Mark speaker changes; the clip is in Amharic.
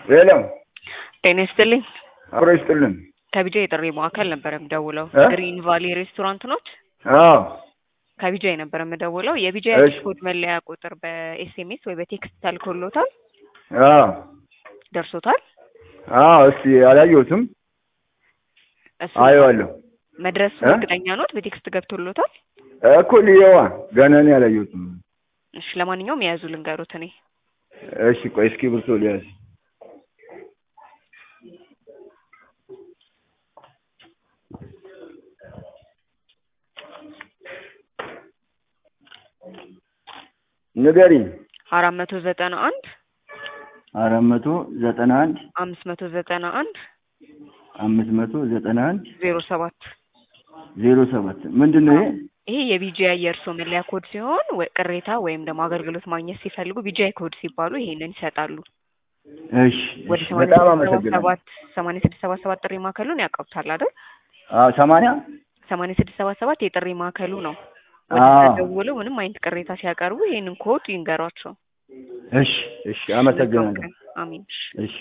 Speaker 1: ሄሎ
Speaker 2: ጤና ይስጥልኝ።
Speaker 1: አብሮ ይስጥልን።
Speaker 2: ከቢጃ የጥሪ ማዕከል ነበር የምደውለው።
Speaker 1: እ?
Speaker 2: ግሪን ቫሊ ሬስቶራንት ኖት?
Speaker 1: አዎ
Speaker 2: ከቢጃ ነበር የምደውለው። የቢጃ
Speaker 1: እሺ።
Speaker 2: ኮድ መለያ ቁጥር በኤስኤምኤስ ወይ በቴክስት ተልኮሎታል?
Speaker 1: አዎ
Speaker 2: ደርሶታል?
Speaker 1: አዎ። እስቲ አላየሁትም።
Speaker 2: እሱ
Speaker 1: አየዋለሁ
Speaker 2: መድረሱ
Speaker 1: እ?
Speaker 2: እርግጠኛ ኖት? በቴክስት ገብቶሎታል?
Speaker 1: እኮ ልየዋ ገና እኔ አላየሁትም።
Speaker 2: እሺ፣ ለማንኛውም የያዙ ልንገሩት እኔ
Speaker 1: እሺ ቆይ እስኪ ብርቶ ሊያዝ ንገሪኝ።
Speaker 2: አራት መቶ ዘጠና አንድ
Speaker 1: አራት መቶ ዘጠና አንድ
Speaker 2: አምስት መቶ ዘጠና አንድ
Speaker 1: አምስት መቶ ዘጠና አንድ
Speaker 2: ዜሮ ሰባት
Speaker 1: ዜሮ ሰባት ምንድን ነው ይሄ?
Speaker 2: ይሄ የቢጂአይ የእርሶ መለያ ኮድ ሲሆን ወ- ቅሬታ ወይም ደግሞ አገልግሎት ማግኘት ሲፈልጉ ቢጂአይ ኮድ ሲባሉ ይሄንን ይሰጣሉ።
Speaker 1: እሺ
Speaker 2: ወደ
Speaker 1: እሺ፣
Speaker 2: ሰማንያ
Speaker 1: በጣም
Speaker 2: ስድስት ሰባ
Speaker 1: አመሰግናለሁ።
Speaker 2: ሰባት ሰማንያ ስድስት ሰባ ሰባት ጥሪ ማዕከሉን ያውቃውታል አይደል?
Speaker 1: አዎ ሰማንያ
Speaker 2: ሰማንያ ስድስት ሰባ ሰባት የጥሪ ማዕከሉ ነው።
Speaker 1: አዎ።
Speaker 2: ወደ ደውለው ምንም አይነት ቅሬታ ሲያቀርቡ ይሄንን ኮድ ይንገሯቸው።
Speaker 1: እሺ እሺ፣ አመሰግናለሁ።
Speaker 2: አሚን።
Speaker 1: እሺ